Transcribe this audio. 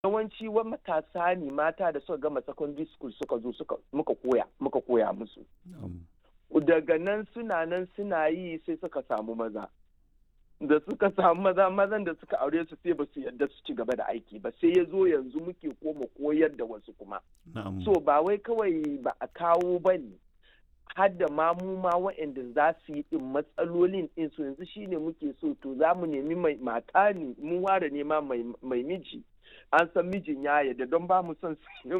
yawanci wa matasa ne mata da suka gama secondary school suka zo suka muka koya muka koya musu daga nan suna nan suna yi sai suka samu maza da suka samu maza mazan da suka aure su sai ba su yadda su ci gaba da aiki ba sai ya zo yanzu muke koma koyar da wasu kuma so ba wai kawai ba a kawo ba ne har da ma mu ma waɗanda za su yi ɗin matsalolin ɗin su yanzu shine muke so to za mu nemi mai mata ne mu ware nema mai miji an san mijin ya yadda don ba mu son